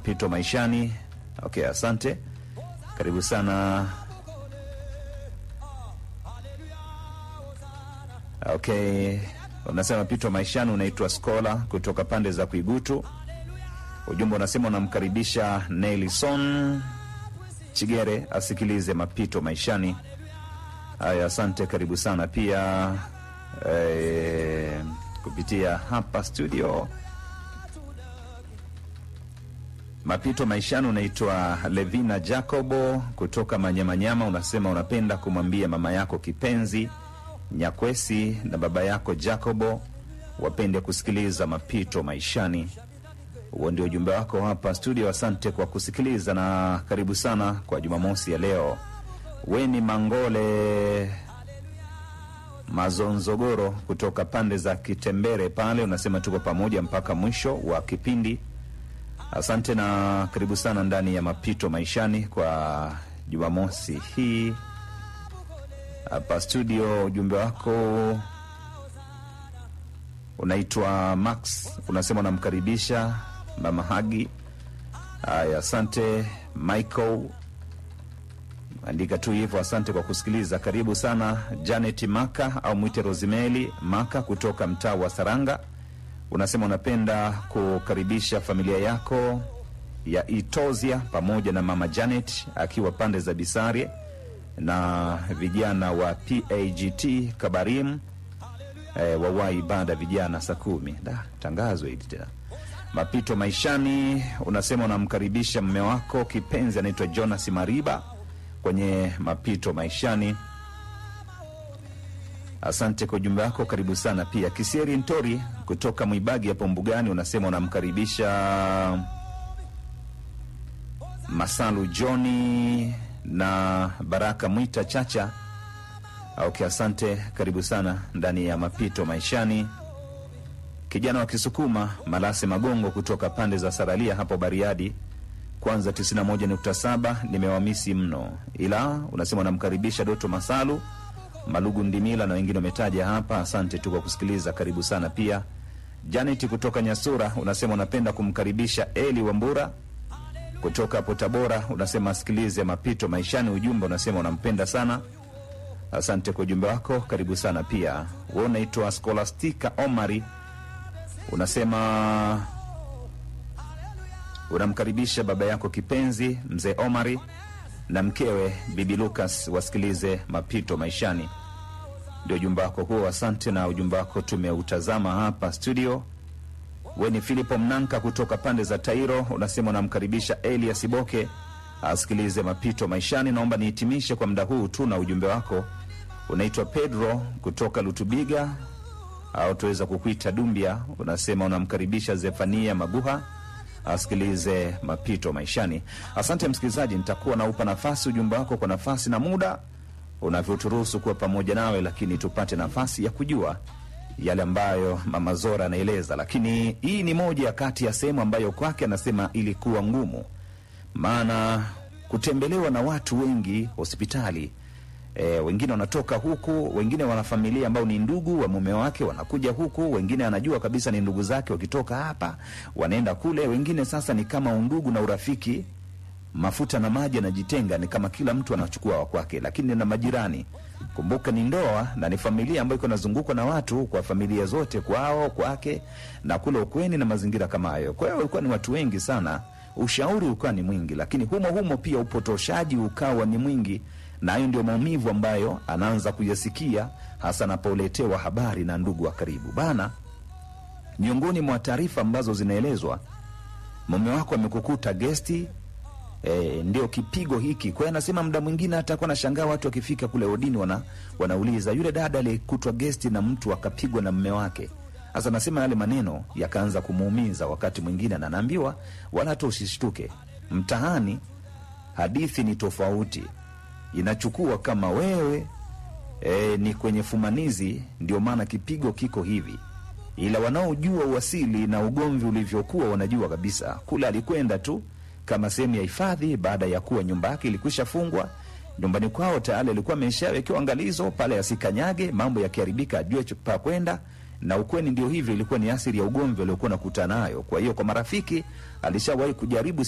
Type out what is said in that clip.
mapito maishani. Okay, asante, karibu sana. Okay, unasema mapito maishani, unaitwa Skola kutoka pande za Kuigutu. Ujumbe unasema unamkaribisha Nelson Chigere asikilize mapito maishani. Haya, asante, karibu sana pia eh, kupitia hapa studio mapito maishani. Unaitwa Levina Jacobo kutoka Manyamanyama, unasema unapenda kumwambia mama yako kipenzi Nyakwesi na baba yako Jacobo wapende kusikiliza mapito maishani. Huo ndio ujumbe wako hapa studio. Asante kwa kusikiliza na karibu sana kwa Jumamosi ya leo. Weni Mangole Mazonzogoro kutoka pande za Kitembere pale, unasema tuko pamoja mpaka mwisho wa kipindi. Asante na karibu sana ndani ya mapito maishani kwa Jumamosi hii hapa studio. Ujumbe wako unaitwa Max, unasema unamkaribisha mama Hagi. Haya, asante Michael, andika tu hivyo. Asante kwa kusikiliza. Karibu sana Janet Maka au mwite Rosimeli Maka kutoka mtaa wa Saranga, unasema unapenda kukaribisha familia yako ya Itozia pamoja na mama Janet akiwa pande za Bisarie na vijana wa PAGT Kabarim e, wawai ibada vijana saa kumi. Da, tangazo hili tena. Mapito maishani, unasema unamkaribisha mme wako kipenzi anaitwa Jonas Mariba kwenye mapito maishani. Asante kwa ujumbe wako, karibu sana pia. Kisieri Ntori kutoka Mwibagi hapo Mbugani, unasema unamkaribisha Masalu Johni na Baraka Mwita Chacha. Okay, asante, karibu sana ndani ya mapito maishani. Kijana wa Kisukuma Malase Magongo kutoka pande za Saralia hapo Bariadi, kwanza 91.7 nimewamisi mno, ila unasema unamkaribisha Doto Masalu Malugu Ndimila na wengine wametaja hapa. Asante tu kwa kusikiliza, karibu sana pia. Janet kutoka Nyasura unasema unapenda kumkaribisha Eli Wambura kutoka hapo Tabora, unasema asikilize mapito maishani. Ujumbe unasema unampenda sana. Asante kwa ujumbe wako, karibu sana pia. We unaitwa Skolastika Omari, unasema unamkaribisha baba yako kipenzi mzee Omari na mkewe bibi Lucas wasikilize mapito maishani. Ndio ujumbe wako huo, asante. Na ujumbe wako tumeutazama hapa studio. We ni Filipo Mnanka kutoka pande za Tairo, unasema unamkaribisha Elias Boke asikilize mapito maishani. Naomba nihitimishe kwa muda huu tu na ujumbe wako. Unaitwa Pedro kutoka Lutubiga au tuweza kukuita Dumbia, unasema unamkaribisha Zefania Maguha asikilize mapito maishani. Asante msikilizaji, nitakuwa naupa nafasi ujumbe wako kwa nafasi na muda unavyoturuhusu kuwa pamoja nawe, lakini tupate nafasi ya kujua yale ambayo mama Zora anaeleza. Lakini hii ni moja ya kati ya sehemu ambayo kwake anasema ilikuwa ngumu, maana kutembelewa na watu wengi hospitali E, wengine wanatoka huku, wengine wana familia ambao ni ndugu wa mume wake wanakuja huku, wengine anajua kabisa ni ndugu zake, wakitoka hapa wanaenda kule, wengine sasa ni kama undugu na urafiki, mafuta na maji yanajitenga, ni kama kila mtu anachukua wa kwake, lakini na majirani. Kumbuka ni ndoa na ni familia ambayo iko inazungukwa na watu, kwa familia zote, kwao, kwake na kule ukweni na mazingira kama hayo. Kwa hiyo walikuwa ni watu wengi sana, ushauri ukawa ni mwingi, lakini humo humo pia upotoshaji ukawa ni mwingi na hayo ndio maumivu ambayo anaanza kuyasikia hasa anapoletewa habari na ndugu wa karibu bana. Miongoni mwa taarifa ambazo zinaelezwa, mume wako amekukuta gesti e, ndio kipigo hiki. Kwa hiyo anasema muda mwingine hata kuwa nashangaa watu wakifika kule odini wana, wanauliza yule dada aliyekutwa gesti na mtu akapigwa na mume wake. Sasa anasema yale maneno yakaanza kumuumiza wakati mwingine, na anaambiwa wala hata usishtuke, mtaani hadithi ni tofauti inachukua kama wewe e, ni kwenye fumanizi, ndio maana kipigo kiko hivi. Ila wanaojua uasili na ugomvi ulivyokuwa wanajua kabisa kule alikwenda tu kama sehemu ya hifadhi, baada ya kuwa nyumba yake ilikwisha fungwa. Nyumbani kwao tayari alikuwa ameshawekewa angalizo pale, asikanyage mambo yakiharibika, ajue pa kwenda na ukweni. Ndio hivyo, ilikuwa ni asili ya ugomvi aliokuwa nakutana nayo. Kwa hiyo kwa marafiki alishawahi kujaribu